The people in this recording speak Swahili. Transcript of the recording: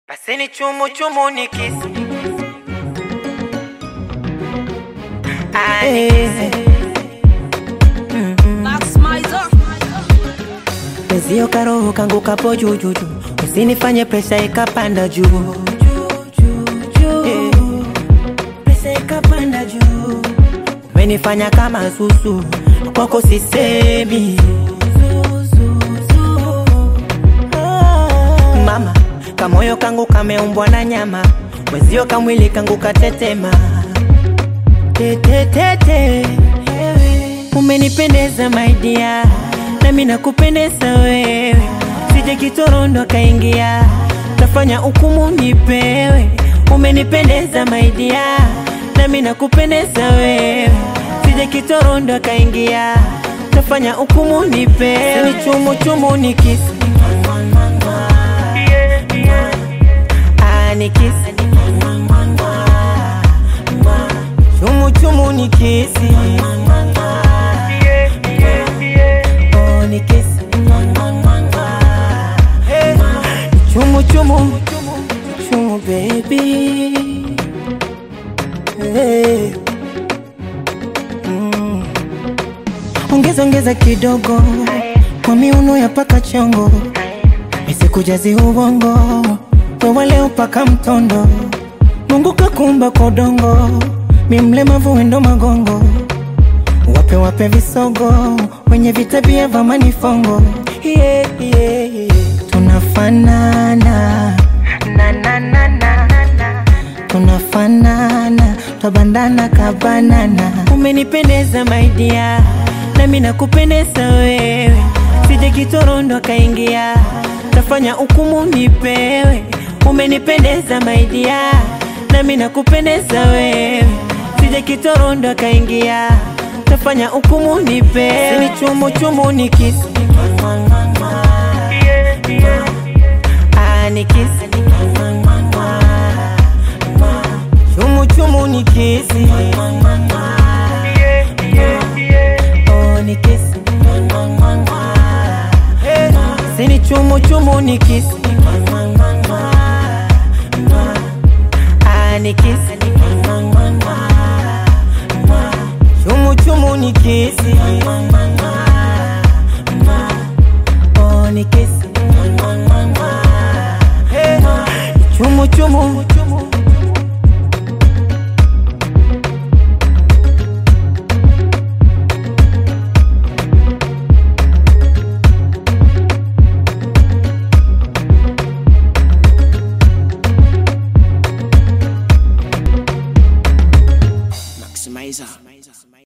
Paseni chumu chumu ni kisi Pezio karoho kangu kapo jujuju, usinifanye presha ikapanda juu Eh, presha ikapanda juu, umenifanya kama susu, kwako sisemi mama, kamoyo kangu kameumbwa na nyama, mwezio kamwili kangu katetema tetetete, umenipendeza maidia, nami nakupendeza wewe, sije kitorondo kaingia, tafanya hukumu nipewe, umenipendeza maidia, nami nakupendeza wewe, sije kitorondo kaingia, tafanya hukumu nipewe, ni chumu chumu ni kisi Ah, ni kisi chumu chumu ni kisi Oh, ni kisi Hey, chumu chumu chumu baby hey. mm. ongeza ongeza kidogo kwa miuno ya paka chongo misikujazi ubongo wewe leo paka mtondo Mungu kakumba kwa udongo mi mlemavu wendo magongo wape wape visogo wenye vitabia vya manifongo yeah, yeah, yeah. tunafanana na, na, na, na, na. tunafanana twabandana kabanana umenipendeza maidia nami nakupendeza wewe sije kitorondo akaingia tafanya hukumu nipewe umenipendeza maidia nami nakupendeza wewe sije kitorondo akaingia tafanya hukumu nipewe ni chumu chumu ni kisi Ah, ni kisi chumu chumu ni kisi Oh, ni kisi Hey, sini chumu chumu ni kisi Ah, ni kisi chumu chumu ni kisi Oh, ni kisi Hey, chumu chumu Maximizer.